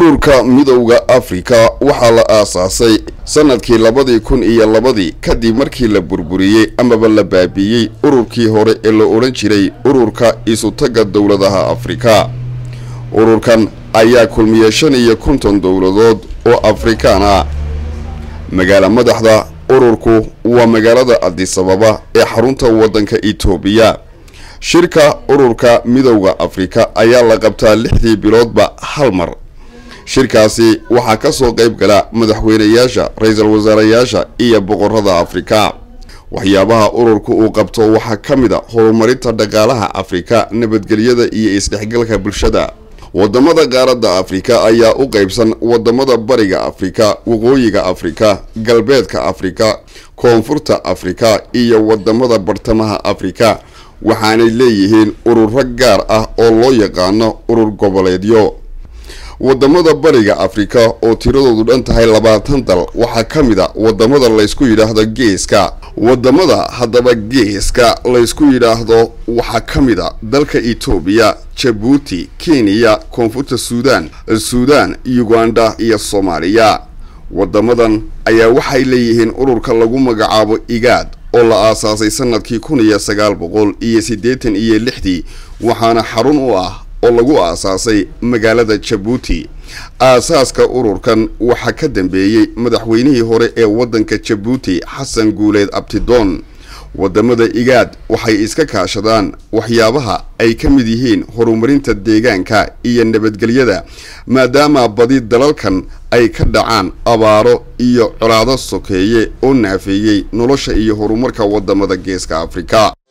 ururka midowda afrika waxaa la aasaasay sanadkii labadii kun iyo labadii kadib markii la burburiyey amaba la baabiiyey ururkii hore ee la odhan jiray ururka isutaga dowladaha afrika ururkan ayaa kulmiyey shan iyo konton dowladood oo afrikaan ah magaala madaxda ururku waa magaalada adisababa ee xarunta waddanka itoobiya shirka ururka midowda afrika ayaa la qabtaa lixdii biloodba hal mar shirkaasi waxaa ka soo qayb gala madaxweynayaasha ra-iisul wasaarayaasha iyo boqorada afrika waxyaabaha ururka uu qabto waxaa ka mid a horumarinta dhaqaalaha afrika nabadgelyada iyo isdhexgalka bulshada wadamada qaaradda afrika ayaa u qaybsan wadamada bariga afrika waqooyiga afrika galbeedka afrika koonfurta afrika iyo wadamada bartamaha afrika waxaanay leeyihiin ururo gaar ah oo loo yaqaano urur goboleedyo wadamada bariga afrika oo tiradoodu dhan tahay labaatan dal waxaa ka mid a wadamada laysku yidhaahdo geeska wadamada haddaba geeska laysku yidhaahdo waxaa ka mid a dalka etoobiya jabuuti kenya koonfurta suudaan suudaan uganda iyo soomaaliya wadamadan ayaa waxay leeyihiin ururka lagu magacaabo igaad oo la aasaasay sanadkii kun iyo sagaal boqol iyo siddeetan iyo lixdii waxaana xarun u ah oo lagu aasaasay magaalada jabuuti aasaaska ururkan waxaa ka dambeeyey madaxweynihii hore ee waddanka jabuuti xasan guuleed abtidoon wadamada igaad waxay iska kaashadaan waxyaabaha ay ka mid yihiin horumarinta deegaanka iyo nabadgelyada maadaama badi dalalkan ay ka dhacaan abaaro iyo colaado sokeeye oo naafeeyey nolosha iyo horumarka wadamada geeska afrika